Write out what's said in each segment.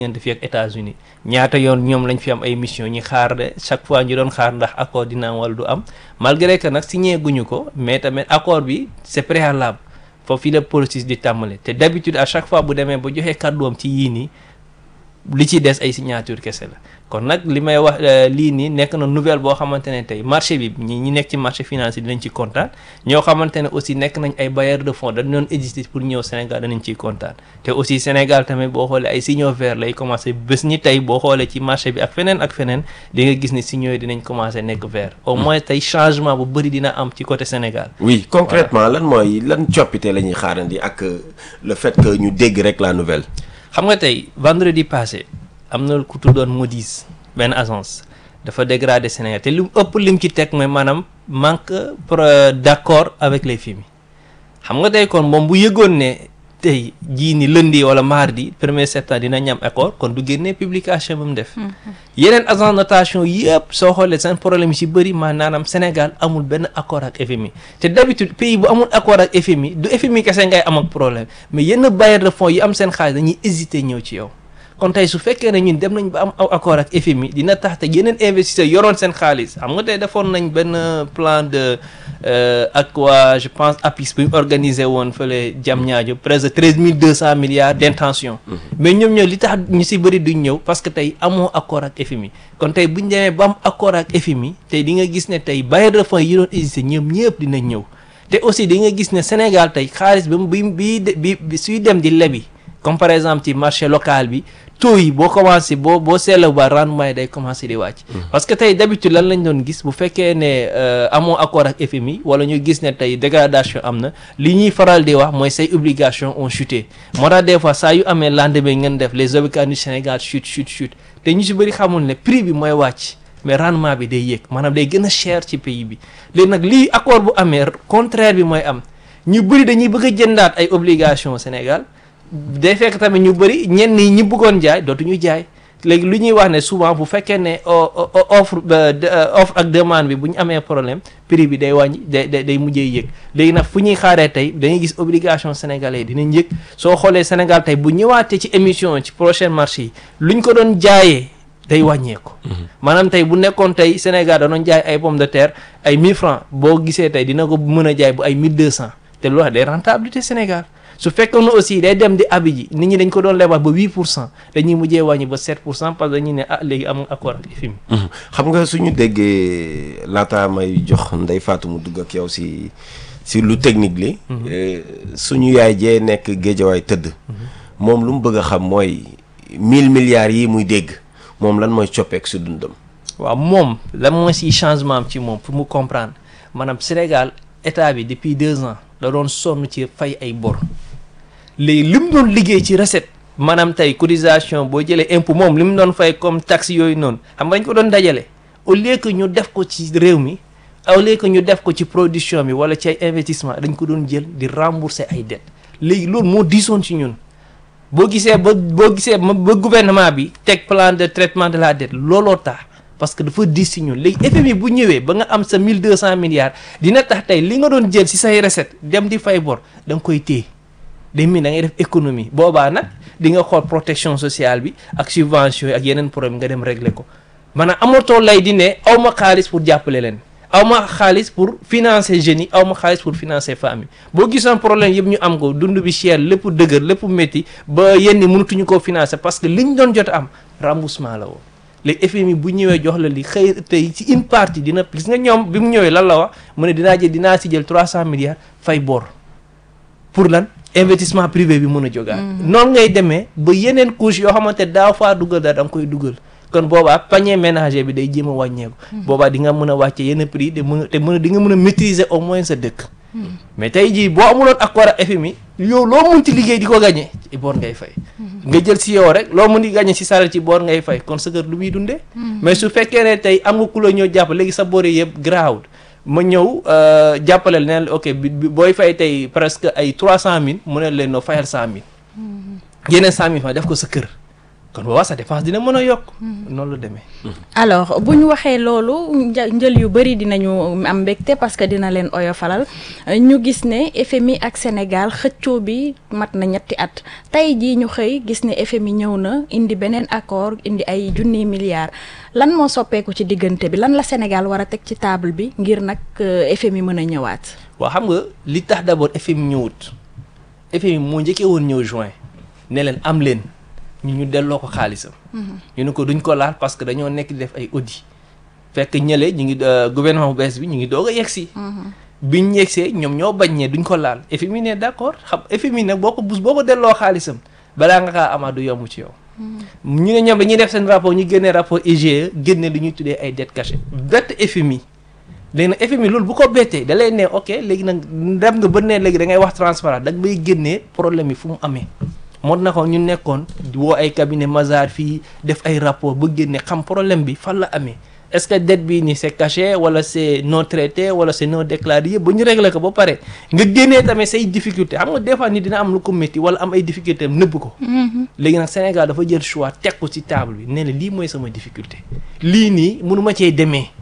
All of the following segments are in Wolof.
ngeen fi ak États-Unis ñaata yoon ñoom lañ fi am ay mission ñi xaar de chaque fois ñu doon xaar ndax accord dina am wala du am malgré que nag signé guñu ko mais tamit accord bi c'est préalable foofu fii la processus di tàmbale te d'habitude à chaque fois bu demee ba joxee kàdduwam ci yii nii li ci des ay signature kese la kon nag li may wax lii nii nekk na nouvelle boo xamante ne tey marché bi ñi ñi nekk ci marché financier dinañ ci kontaan ñoo xamante ne aussi nekk nañ ay bailleurs de fonds dañ doon exister pour ñëw Sénégal danañ ciy kontaan te aussi Sénégal tamit boo xoolee ay signaux verts lay commencé bés ñi tey boo xoolee ci marché bi ak feneen ak feneen di nga gis ni signaux yi dinañ commencé nekk vert au moins tey changement bu bëri dina am ci côté Sénégal oui concrètement lan mooy lan coppite la ñuy xaarandi ak le fait que ñu dégg rek la nouvelle xam nga tey vendredi passé am na ku tuddoon Moody's benn agence dafa dégradé Sénégal te lu ëpp lim ci teg mooy maanaam manque d'accord avec les FMI xam nga tey kon moom bu yëgoon ne tey jii ni lundi wala mardi premier septembre dina ñam accord kon du génnee publication ba mu def yeneen agence notation yëpp soo xoolee seen problème yi ci bëri maanaam Sénégal amul benn accord ak FMI te d'habitude pays bu amul accord ak FMI du FMI kese ngay am ak problème mais yenn bailleurs de fonds yi am seen xaalis dañuy hésiter ñëw ci yow kon tey su fekkee ne ñun dem nañ ba am aw accord ak FMI dina tax te yeneen investisseurs yoroon seen xaalis xam nga tey defoon nañ benn plan de ak waa je pense APIX bu ñu organisé woon fële Diamniadio presque treize mille deux cent milliards d'intention mais ñoom ñoo li tax ñu si bëri duñ ñëw parce que tey amoo accord ak FMI kon tey buñ demee ba am accord ak FMI tey di nga gis ne tey bailleurs de fonds yi doon existé ñoom ñëpp dinañ ñëw te aussi di nga gis ne Sénégal tey xaalis bi bi bi bi suy dem di lebi comme par exemple ci marché local bi taux yi boo commencé boo boo seetlu ba rendement yi day commencé di wàcc. parce que tey d'habitude lan lañ doon gis bu fekkee ne amoo accord ak FMI wala ñu gis ne tey dégradation am na li ñuy faral di wax mooy say obligations ont chuté moo tax des fois saa yu amee lendemain ngeen def les obligations du Sénégal chute chute chute te ñu si bëri xamul ne prix bi mooy wàcc mais rendement bi day yéeg maanaam day gën a cher ci pays bi léegi nag lii accord bu amee contraire bi mooy am ñu bëri dañuy bëgg a jëndaat ay obligations Sénégal. day fekk tamit ñu bëri ñenn ñi ñi bëggoon jaay dootuñu jaay léegi lu ñuy wax ne souvent bu fekkee ne offre offre ak demande bi bu ñu amee problème prix bi day wàññi day day mujjee yëg léegi nag fu ñuy xaaree tey dañuy gis obligation sénégalais dinañ yëg soo xoolee Sénégal tey bu ñëwaatee ci émission ci prochain marché yi luñ ko doon jaayee day wàññeeku. maanaam tey bu nekkoon tey Sénégal da doon jaay ay pomme de terre ay 1000 francs boo gisee tey dina ko mën a jaay bu ay 1200 te loolu day rentabilité Sénégal. su fekkoon ne aussi day dem di abi ji nit ñi dañ ko doon lebal ba 8 pour cent dañuy mujjee wàññi ba 7 pour cent parce que dañuy ne ah léegi amul accord ak FMI. xam nga suñu déggee laata may jox Ndeye Fatou mu dugg ak yow si si lu technique li. suñu yaay jee nekk géejawaay tëdd. moom lu mu bëgg a xam mooy 1000 milliards yi muy dégg moom lan mooy coppeek su dundam. waaw moom lan mooy si changement am ci moom pour mu comprendre maanaam Sénégal état bi depuis deux ans da doon sonn ci fay ay bor. léegi li mu doon liggéey ci recette maanaam tey cotisation boo jëlee impôt moom li mu doon fay comme taxe yooyu noonu xam nga dañ ko doon dajale au lieu que ñu def ko ci réew mi au lieu que ñu def ko ci production bi wala ci ay investissement dañ ko doon jël di rembourser ay dettes léegi loolu moo diisoon ci ñun boo gisee ba boo gisee ba gouvernement bi teg plan de traitement de la dette looloo tax parce que dafa diis ci ñun léegi FMI bu ñëwee ba nga am sa 1200 milliards dina tax tey li nga doon jël ci say recette dem di fay bor da nga koy téye. day mel da ngay def économie boobaa nag di nga xool protection sociale bi ak subvention yi ak yeneen problème nga dem régler ko maanaam amatoo lay di ne aw ma xaalis pour jàppale leen aw ma xaalis pour financer jeunes yi aw ma xaalis pour financer famille boo gisoon problème yëpp ñu am ko dund bi cher lépp dëgër lépp métti ba yenn mënatuñu koo financer parce que liñ doon jot am remboursement la woon léegi FMI bu ñëwee jox la li xëy tey ci une partie dina gis nga ñoom bi mu ñëwee lan la wax mu ne dinaa jël dinaa si jël 300 milliards fay bor pour lan. investissement privé bi mën a jógaat. noonu ngay demee ba yeneen couche yoo xamante daaw faa dugal daal da nga koy dugal kon boobaa panier ménager bi day jéem a wàññeeku. boobaa di nga mën a wàcce yenn prix te mën a te mën a di nga mën a maîtriser au moins sa dëkk. mais tey jii boo amuloon accord ak FMI yow loo mënti liggéey di ko gagné ci boor ngay fay. nga jël si yow rek loo mën di gagné si salaire ci boor ngay fay kon sa kër lu muy dundee. mais su fekkee ne tey am nga ku la ñëw jàpp léegi sa boor yëpp garaawul. ma ñëw jàppale leen ok bi booy fay tey presque ay trois cent mille mu ne leen noo fayal cent mille yeneen cent mille fa def ko sa kër kon boobaa sa dépense dina mën a yokk noonu la demee alors bu ñu waxee loolu nja- njël yu bëri dinañu am mbégte parce que dina leen oyofalal Euh, ñu gis ne FMI ak Sénégal xëccoo bi mat na ñetti at tey jii ñu xëy gis ne FMI ñëw na indi beneen accord indi ay junniy milliards lan moo soppeeku ci diggante bi lan la Sénégal war a teg ci table bi ngir nag euh, FMI mën a ñëwaat. waaw xam nga li tax d'abord FMI ñëwut FMI moo njëkkee woon ñëw juin ne leen am leen ñu ñu delloo ko xaalisam. ñu ne ko duñ ko laal parce que dañoo nekk di def ay audit fekk ñële ñu ngi euh, gouvernement bu bees bi ñu ngi doog a yegg si. biñ yegsee ñoom ñoo bañ ne duñ ko laal FMI ne d'accord xam FMI nag boo ko bus boo ko delloo xaalisam balaa nga kaa amaat du yomb ci yow. ñu ne ñoom dañuy def seen rapport ñu génnee rapport IGE génne lu ñuy tuddee ay dettes cachées bett FMI léegi nag FMI loolu bu ko bettee da lay ne ok léegi nag dem nga ba ne léegi da ngay wax transparent da ngay génnee problème yi fu mu amee moo na ko ñu nekkoon di woo ay cabinet Mazars fii def ay rapport ba génne xam problème bi fan la amee est-ce que dette bii nii c'est caché wala c'est non traité wala c'est non déclaré yëpp ba ñu réglé ko ba pare nga génnee tamit say difficulté xam nga des fois nit dina am lu ko métti wala am ay difficulté am nëbb ko léegi nag Sénégal dafa jël choix teg ko ci table bi nee na lii mooy sama difficulté lii nii mënu ma cee demee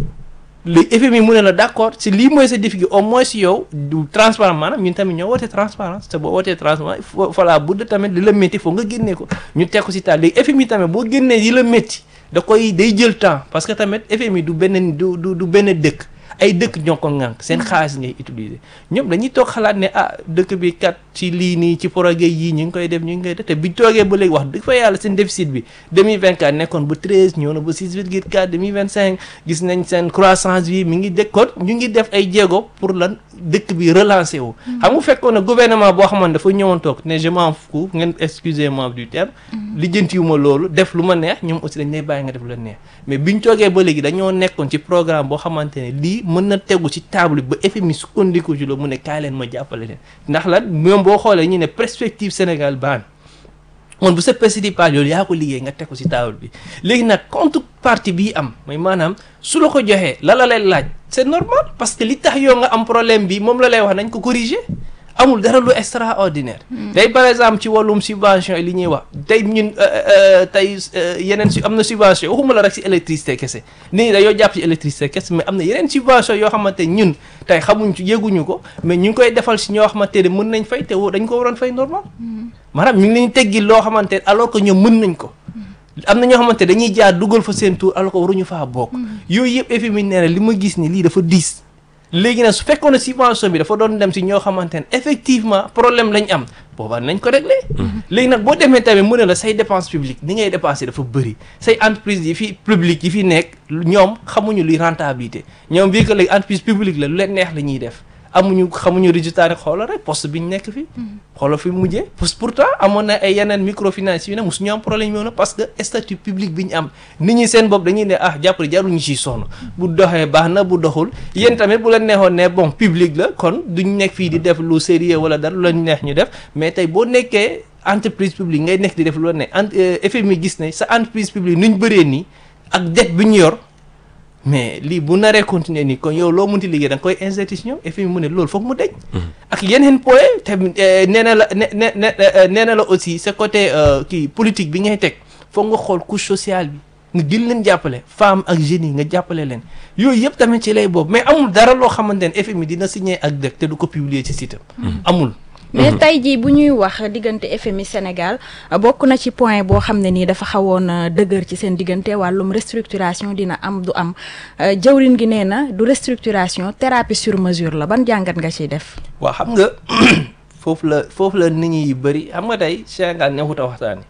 léegi FMI mu ne la d'accord si lii mooy sa difficulté au moins si yow du transparent maanaam ñun tamit ñoo wootee transparence te boo wootee transparence il faut voilà bu dee tamit li la métti foog nga génnee ko ñu teg ko si table léegi FMI tamit boo génnee yi la métti da koy day jël temps parce que tamit FMI du benn du du du benn dëkk ay dëkk ñoo ko ŋànk seen xaalis ngay utiliser ñoom dañuy toog xalaat ne ah dëkk bi kat ci lii nii ci projet yii ñu ngi koy def ñu ngi koy def te biñ toogee ba léegi wax dëgg fa yàlla seen déficit bi 2024 nekkoon ba 13 ñëw na ba 6,4 2025 gis nañ seen croissance bi mi ngi dëkkoon ñu ngi def ay jéego pour lan dëkk bi relancer wu. xam nga fekkoon ne gouvernement boo xamante dafa ñëwoon toog ne je m'en fous ngeen excusez-moi du terme. lijjantiwuma loolu def lu ma neex ñoom aussi dañ lay bàyyi nga def lu la neex mais biñ toogee ba léegi dañoo nekkoon ci programme boo xamante ne lii mën na tegu ci table ba FMI sukkandiku ci loolu mu ne kaay leen ma jàppale leen ndax lan ñoom boo xoolee ñu ne perspective Sénégal baan moom bu sa perspective pas loolu yaa ko liggéey nga teg ko ci table bi léegi nag contrepartie bii am mooy maanaam su la ko joxee la la lay laaj c'est normal parce que li tax yow nga am problème bi moom la lay wax nañ ko corriger amul dara lu extraordinaire tey par exemple ci wàllum subvention li ñuy wax tey ñun tey yeneen su am na subvention waxuma la rek si électricité kese nit ñi dañoo jàpp ci électricité kese mais am na yeneen subvention yoo xamante ñun tey xamuñ ci yëguñu ko mais ñu ngi koy defal si ñoo xamante ne mën nañ fay te dañ ko waroon fay normal maanaam ñu ngi leen teggi loo xamante ne alors que ñoom mën nañ ko am na ñoo xamante dañuy jaar dugal fa seen tour alors que waruñu faa bokk yooyu yëpp FMI nee na li ma gis ni lii dafa diis léegi nag su fekkoon ne subvention bi dafa doon dem si ñoo xamante ne effectivement problème lañ am boobaa nañ ko régler léegi nag boo demee tamit mu ne la say dépense publique ni ngay dépenser dafa bëri say entreprise yi fi publique yi fi nekk ñoom xamuñu luy rentabilité ñoom bii que léegi entreprise publique la lu leen neex la ñuy def amuñu xamuñu résultat rek xoolal rek poste bi ñu nekk fi xoolal fi mujjee parce que pourtant amoon na ay yeneen microfinance yu ne mosu ñu am problème yoon na parce que statut public bi ñu am nit ñi seen bopp dañuy ne ah jàppale jarul ñu ciy sonn bu doxee baax na bu doxul yéen tamit bu leen neexoon ne bon public la kon duñ nekk fii di def lu sérieux wala dara lu leen neex ñu def mais tey boo nekkee entreprise publique ngay nekk di def lu la ne FMI gis ne sa entreprise publique nuñ bëree nii ak dette bi ñu yor mais lii bu naree continuer nii kon yow loo munti liggéey da nga koy injecté si ñoom FMI mu ne loolu foog mu deñ ak yeneen point tamit nee na la ne ne nee na la aussi sa côté kii politique bi ngay teg foog nga xool couche sociale bi nga gën leen jàppale femme ak jeunes yi nga jàppale leen yooyu yëpp tamit ci lay boobu mais amul dara loo xamante ne FMI dina signé ak dëkk te du ko publier ci site am amul mais tey jii bu ñuy wax diggante FMI Sénégal bokk na ci point boo xam ne nii dafa xawoon dëgër ci seen diggante wàllum restructuration dina am du am jawrin gi nee na du restructuration thérapie sur mesure la ban jàngat nga ciy def. waaw xam nga foofu la foofu la nit ñi yu bëri xam nga tey Sénégal neexut a waxtaani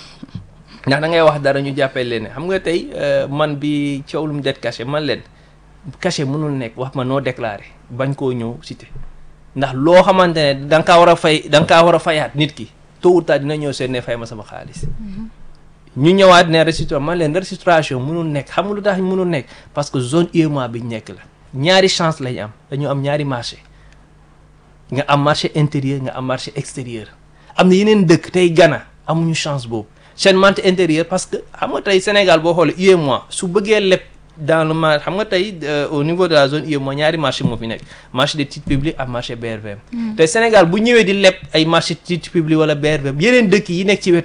ndax da ngay wax dara ñu jàppee leen xam nga tey man bi coow lu mu det cachet man leen cachet mënul nekk wax ma noo déclaré bañ koo ñëw cité. ndax loo xamante ne da nga kaa war a fay da nga kaa war a fayaat nit ki tôt ou tard dina ñëw seen ne fay ma sama xaalis ñu ñëwaat ne restructuration man leen restructuration mënul nekk xam nga lu tax mënul nekk parce que zone UEMOA bi ñu nekk la ñaari chance lañ am dañu am ñaari marché nga am marché intérieur nga am marché extérieur am na yeneen dëkk tey Ghana amuñu chance boobu seen marché intérieur parce que xam nga tey Sénégal boo xoolee UEMOA su bëggee leb dans le marché xam nga tey au niveau de la zone UEMOA ñaari marché moo fi nekk marché des titres publics ak marché BRVM te Sénégal bu ñëwee di leb ay marché titres publics wala BRVM yeneen dëkk yi nekk ci wetam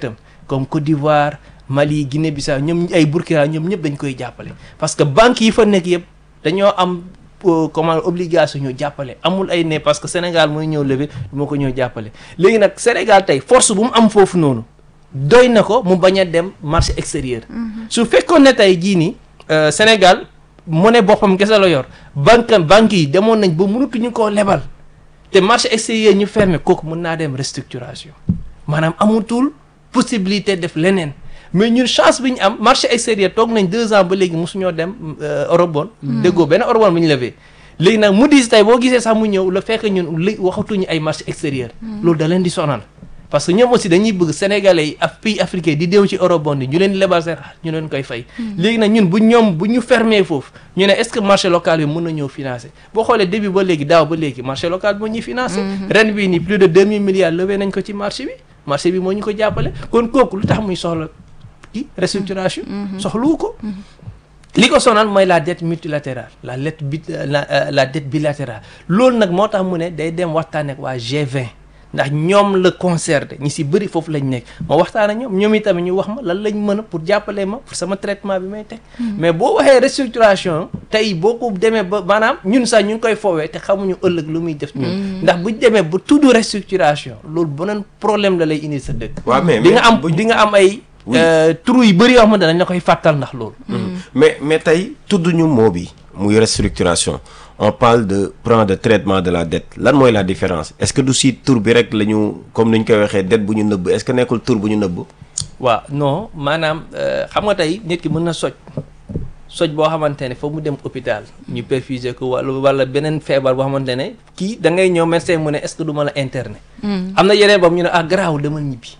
comme Côte d'Ivoire Mali Guinée-Bissau ñoom ay Burkina ñoom ñëpp dañ koy jàppale parce que banques yi fa nekk yëpp dañoo am comment obligation ñoo jàppale amul ay ne parce que Sénégal mooy ñëw lever moo ko ñëw jàppale léegi nag Sénégal tey force bu mu am foofu noonu doy na ko mu bañ a dem marché extérieur su fekkoon ne tey jii nii Sénégal monnaie boppam kese la yor banque banques yi demoon nañ ba mënatuñu koo lebal te marché extérieur ñu fermé kooku mën naa dem restructuration maanaam amutul possibilité def leneen mais ñun chance bi ñu am marché extérieur toog nañ deux ans ba léegi mosuñoo dem eurobond déggoo benn eurobond bu ñu levee léegi nag mu dis tey boo gisee sax mu ñëw la fekk ñun li waxatuñu ay marché extérieur loolu da leen di sonal parce que ñoom aussi dañuy bëgg sénégalais yi ak pays africain di déw ci eurobond yi ñu leen di lebal seen ñu leen koy fay léegi nag ñun bu ñoom bu ñu fermé foofu ñu ne est-ce que marché local bi mën na ñëw financer boo xoolee début ba léegi daaw ba léegi marché local bi moo ñuy financer ren bii nii plus de deux mille milliards levé nañ ko ci marché bi marché bi moo ñu ko jàppale kon kooku lu tax muy soxla ci restructuration soxluwu ko li ko sonal mooy la dette multilatérale la dette bi la la dette bilatérale loolu nag moo tax mu ne day dem waxtaan ak waa G20 ndax ñoom la concerné ñi si bëri foofu lañ nekk ma waxtaan ak ñoom ñoom itamit ñu wax ma lan lañ mën a pour jàppale ma pour sama traitement bi may teg mais boo waxee restructuration tey boo ko demee ba maanaam ñun sax ñu ngi koy foowee te xamuñu ëllëg lu muy def ñun ndax buñ demee ba tudd restructuration loolu beneen problème la lay indi sa dëkk waaw mais di nga am di nga am ay trou yu bëri yoo xamante dañ la koy fàttal ndax loolu mais mais tey tudd ñu moo bi muy restructuration on parle de plan de traitement de la dette lan mooy la différence est-ce que du si tur bi rek la ñu comme ni ñu koy waxee dette bu ñu nëbb est-ce que nekkul tur bu ñu nëbb waaw non maanaam xam nga tey nit ki mën na soj soj boo xamante ne foog mu dem hôpital ñu perfuser ko wala wala beneen feebar boo xamante ne kii da ngay ñëw médecin mu ne est-ce que du ma la interner am na yeneen boobu ñu ne ah garaawul demal ñibbi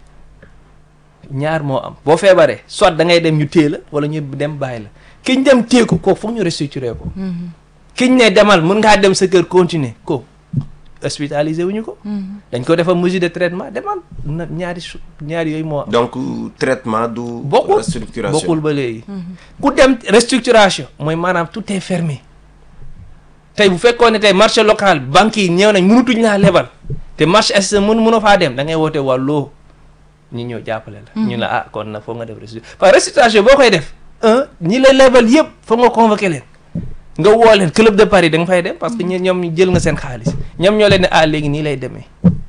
ñaar moo am boo feebaree soit da ngay dem ñu téye la wala ñu dem bàyyi la kiñ dem téye ko kooku foog ñu restructurer ko kiñ ne demal mën ngaa dem sa kër continuer ko hospitalisé wuñu ko dañ ko defal mesure de traitement demal na ñaari su ñaari yooyu moo am donc traitement du bokkul restructuration bokkul ba léegi ku dem restructuration mooy maanaam tout est fermé tey bu fekkoon ne tey marché local banques yi ñëw nañ mënutuñ laa lebal te marché est mën mënoo faa dem da ngay woote wàlloo ñi ñëw jàppale la ñu la ah kon nag foog nga def restructuration parce que restructuration boo koy def un ñi la lebal yëpp foog nga convoqué leen nga woo leen club de Paris da nga fay dem parce que ñoom jël nga seen xaalis ñoom ñoo leen ne ah léegi nii lay demee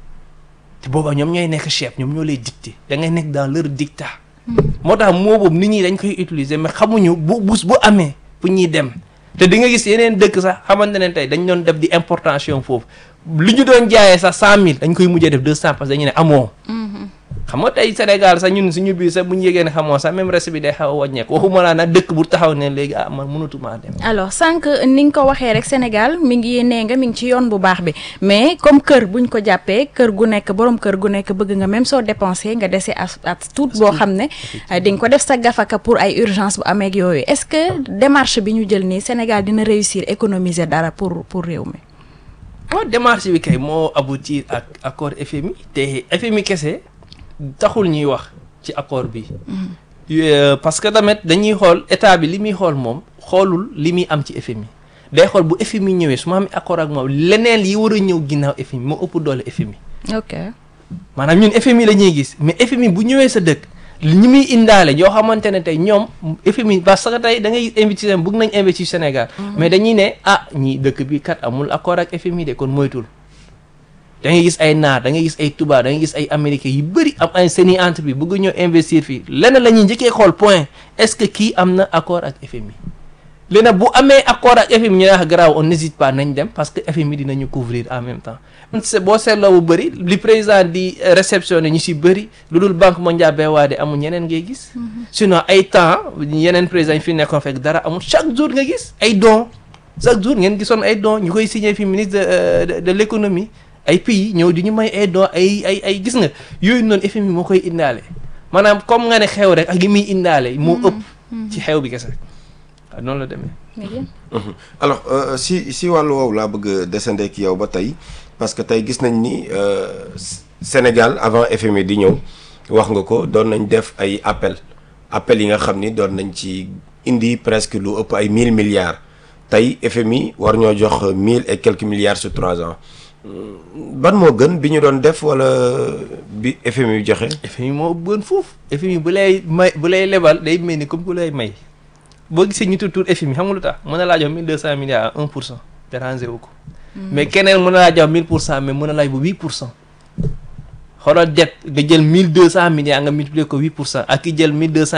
te booba ñoom ñooy nekk chef ñoom ñoo lay dicté da ngay nekk dans leur dictat moo tax moo boobu nit ñi dañ koy utiliser mais xamuñu bu bus bu amee fu ñuy dem te di nga gis yeneen dëkk sax xamante ne tey dañ doon def di importation foofu lu ñu doon jaayee sax cent mille dañ koy mujjee def deux cent parce que dañu ne amoo xam nga tey Sénégal sax ñun suñu biir sax bu ñu yégee ne xamoo sax même reste bi day xaw a wàññeeku waxuma laa nag dëkk bu taxaw ne léegi ah man mënatumaa dem. alors sànq ni nga ko waxee rek Sénégal mi ngi nee nga mi ngi ci yoon bu baax bi mais comme kër buñ ko jàppee kër gu nekk borom kër gu nekk bëgg nga même soo dépensé nga dese as at tuut boo xam ne di nga ko def sa gafaka pour ay urgence bu amee ak yooyu est-ce que démarche bi ñu jël nii Sénégal dina réussir économiser dara pour pour réew mi. waaw démarche bi kay moo aboutir ak accord FMI te FMI kese. taxul ñuy wax ci accord bi parce que tamit dañuy xool état bi li muy xool moom xoolul li muy am ci FMI day xool bu FMI ñëwee su ma amee accord ak moom leneen yi war a ñëw ginnaaw FMI moo ëpp doole FMI. ok maanaam ñun FMI la ñuy gis mais FMI bu ñëwee sa dëkk ñi muy indaale yoo xamante ne tey ñoom FMI parce que tey da ngay investir bëgg nañ investir Sénégal. mais dañuy ne ah ñii dëkk bi kat amul accord ak FMI de kon moytul. da ngay gis ay naar da ngay gis ay tubaab da ngay gis ay américains yu bëri am ay seeni entreprise bëgg ñoo investir fii leneen la ñuy njëkkee xool point est-ce que kii am na accord ak FMI léegi nag bu amee accord ak FMI ñu ne ah garaaw on n'hésite pas nañ dem parce que FMI dinañu couvrir en même temps boo seetloo bu bëri li président di réceptionné ñu si bëri lu dul banque mondiale BOAD amul ñeneen ngay gis. sinon ay temps yeneen président yi fi nekkoon fekk dara amul chaque jour nga gis ay dons chaque jour ngeen gisoon ay dons ñu koy signé fi ministre de de l'économie. ay pays ñëw di ñu may ay doo ay ay ay gis nga yooyu noonu FMI moo koy indaale maanaam comme nga ne xew rek ak yi muy indaale moo ëpp ci xew bi kese waaw noonu la demee alors si si wàllu woowu laa bëgg a descendre ak yow ba tey parce que tey gis nañ ni Sénégal avant FMI di ñëw wax nga ko doon nañ def ay appel appel yi nga xam ni doon nañ ci indi presque lu ëpp ay mille milliards tey FMI war ñoo jox mille et quelques milliards sur trois ans ban moo gën bi ñu doon def wala bi FMI joxe. FMI moo gën foofu FMI bu lay may bu lay lebal day mel ni comme ku lay may boo gisee ñu tudd FMI xam nga lu tax mën na laa jox mille deux cent milliards à un pour cent dérangé wu ko. mais keneen mën na laa jox mille pour cent mais mën na laaj bu huit pour cent. xoolal det nga jël mille deux cent milliards nga multiplier ko huit pour cent ak ki jël mille deux cent